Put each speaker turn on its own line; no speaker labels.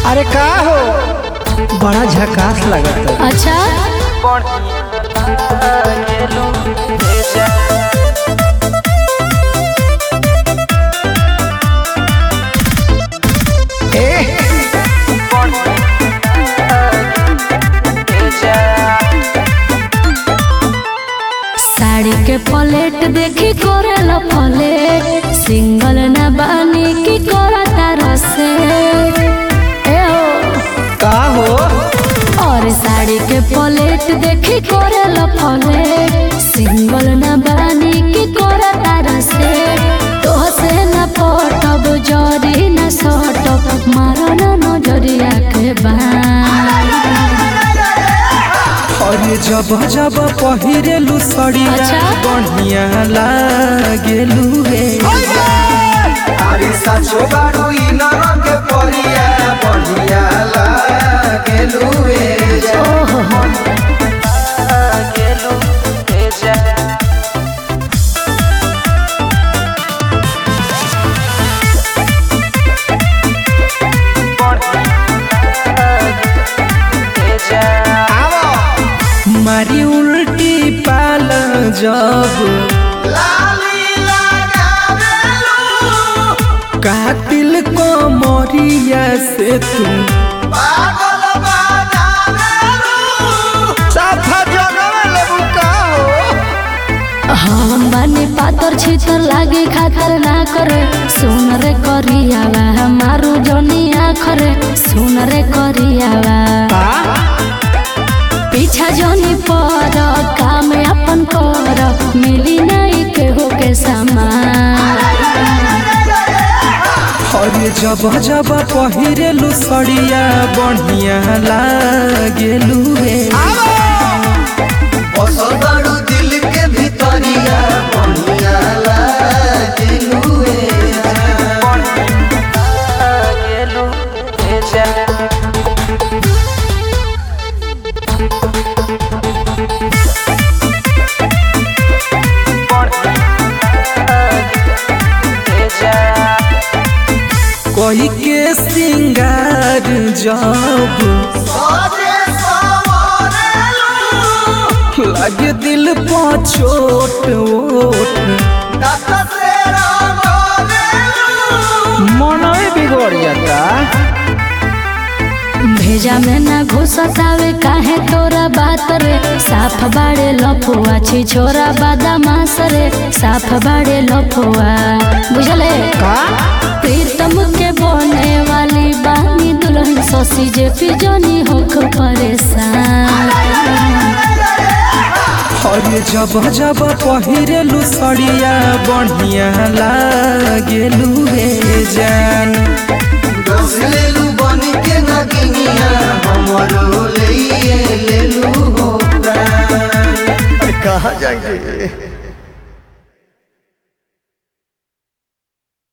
अरे का हो बड़ा झकास लगत
अच्छा साड़ी के प्लेट देखी करेला फले सिंगल ना बानी की करता रसे ए हो
का हो
और साड़ी के प्लेट देखी करेला फले सिंगल ना बानी की करता रसे तो से न पटब जरी न सटब मारो न नजरिया के बान
अरे जब जब पहिरेलू सड़िया
अच्छा।
बढ़िया लागेलू रे
अरे साचो बारू इ नरक के परिया बढ़िया लागेलू रे जा।
ओहो
मारी उल्टी पाल जब
लाली लगावेलू,
कातिल को मोरिया से तुम
पागल बनावेलू।
साफा जगवेले बुका हो
हम बानी पातर छितर लागे खातर ना करे सुन रे करियावा हमारू जनिया खरे सुन रे करियावा
का
पीछा जनी पर काम अपन कर मिली नहीं केहू के सामान
अरे जब जब पहिरेलू सड़िया बढ़िया लागेलू रे
बसल बारू दिल के भितरिया बढ़िया लागेलू रे जा।
कोई के सिंगार जब
सजे सवरेलू,
लगे दिल पर छोट ओट
दत से रंगोलेलू।
मन बिगड़ जाता
भेजा में ना घुसतावे काहे तोरा बात रे साफ बाड़े लफुआ छी छोरा बादामास रे साफ बाड़े लफुआ बुझले
का
प्रीतम के बने वाली बानी दुल्हन ससी जे पिजनी होख परेशान
अरे जब जब पहिरेलू सड़िया बढ़िया लागेलू रे जान
लेलू बन के नगिनिया हमरो ले लेलू हो प्राण
कहा जाएंगे